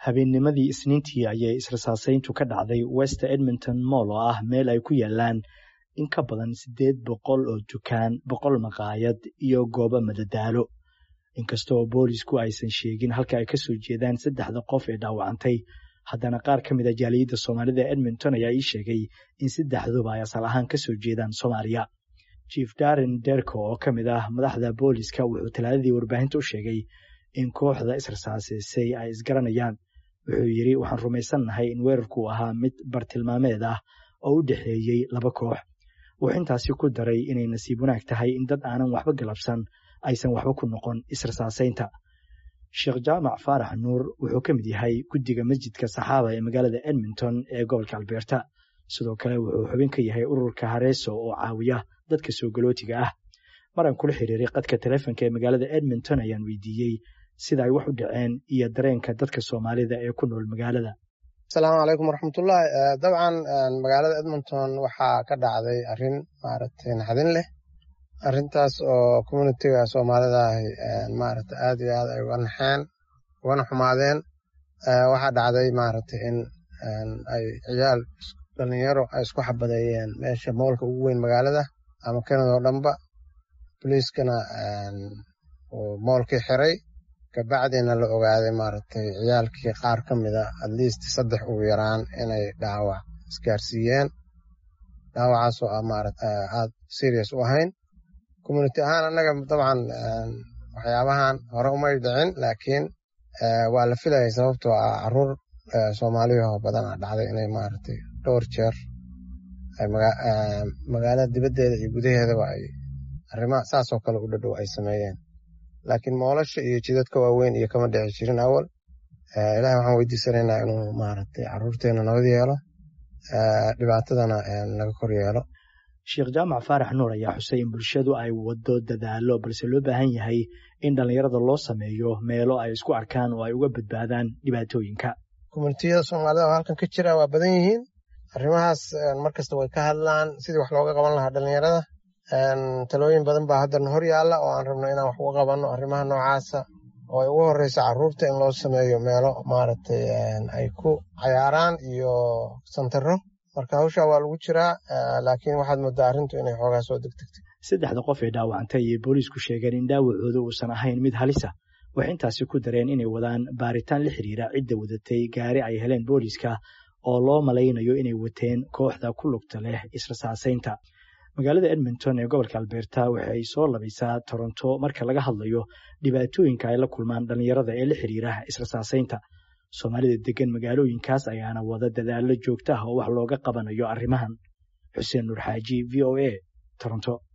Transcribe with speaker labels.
Speaker 1: habeennimadii isniintii ayay israsaasayntu ka dhacday west edmonton moll oo ah meel ay ku yaalaan in ka badan siddeed boqol oo dukaan boqol maqaayad iyo goobo madadaalo inkastoo boolisku aysan sheegin halka ay ka soo jeedaan saddexda qof ee dhaawacantay haddana qaar ka mid a jaaliyadda soomaalida edmonton ayaa ii sheegay in saddexduba ay asal ahaan ka soo jeedaan soomaaliya jief darren derko oo ka mid ah madaxda booliska wuxuu talaadadii warbaahinta u sheegay in kooxda israsaasaysay ay isgaranayaan wuxuu yidhi waxaan rumaysannahay in weerarku ahaa mid bartilmaameed ah oo u dhexeeyey laba koox wuxuu intaasi ku daray inay nasiib wanaag tahay in dad aanan waxba galabsan aysan waxba ku noqon israsaasaynta sheekh jaamac faarax nuur wuxuu ka mid yahay guddiga masjidka saxaaba ee magaalada edmonton ee gobolka albeerta sidoo kale wuxuu xubin ka yahay ururka hareeso oo caawiya dadka soo galootiga ah maraan kula xiriiray qadka telefonka ee magaalada edmonton ayaan weydiiyey sida ay wax u dhaceen iyo dareenka dadka soomaalida ee ku nool magaalada
Speaker 2: asalaamu calaykum waraxmatullaahi dabcan magaalada edmonton waxaa ka dhacday arrin maaragtay naxdin leh arrintaas oo communitiga soomaalida ahi maaragta aad iyo aad ay uga naxeen ugana xumaadeen waxaa dhacday maaragtay in ay ciyaal dhalinyaro ay isku xabadeeyeen meesha moolka ugu weyn magaalada ama kanada oo dhanba boliiskana uu moolkii xiray kabacdina la ogaaday maaragtay ciyaalkii qaar ka mida atleast saddex ugu yaraan inay dhaawac isgaarsiiyeen dhaawacaasoo ah maarata aad serious u ahayn community ahaan annaga dabcan waxyaabahan hore umay dhicin laakiin waa la filayay sababtoo ah caruur soomaaliyahoo badan a dhacday inay maaragtay dhowr jeer magaalada dibaddeeda iyo gudaheedaba ay arrimaha saasoo kale u dhadhow ay sameeyeen laakiin moolasha iyo jidadka waaweyn iyo kama dhici jirin awal ilahay waxaan weydiisanaynaa inuu maaragtay caruurteena nabad yeelo dhibaatadana naga kor yeelo
Speaker 1: sheekh jaamac faarax nuur ayaa xusay in bulshadu ay waddo dadaalo balse loo baahan yahay in dhallinyarada loo sameeyo meelo ay isku arkaan oo ay uga badbaadaan dhibaatooyinka
Speaker 2: communitiyada soomaalida oo halkan ka jira waa badan yihiin arrimahaas markasta way ka hadlaan sidii wax looga qaban lahaa dhallinyarada talooyin badan baa haddan hor yaalla oo aan rabno inaan wax uga qabanno arrimaha noocaasa oo ay ugu horreysa carruurta in loo sameeyo meelo maaragtay ay ku cayaaraan iyo santaro marka hawshaa waa lagu jiraa laakiin waxaad moodaa arrintu inay xoogaa soo degdegtay
Speaker 1: saddexda qof ee dhaawacantay ayay booliisku sheegeen in dhaawacooda uusan ahayn mid halisa waxay intaasi ku dareen inay wadaan baaritaan la xiriira cidda wadatay gaari ay heleen booliiska oo loo malaynayo inay wateen kooxda ku lugta leh israsaasaynta magaalada edmonton ee gobolka albeerta waxay soo labaysaa toronto marka laga hadlayo dhibaatooyinka ay la kulmaan dhallinyarada ee la xiriira israsaasaynta soomaalida degan magaalooyinkaas ayaana wada dadaallo joogta ah oo wax looga qabanayo arrimahan xuseen nuur xaaji v o a toronto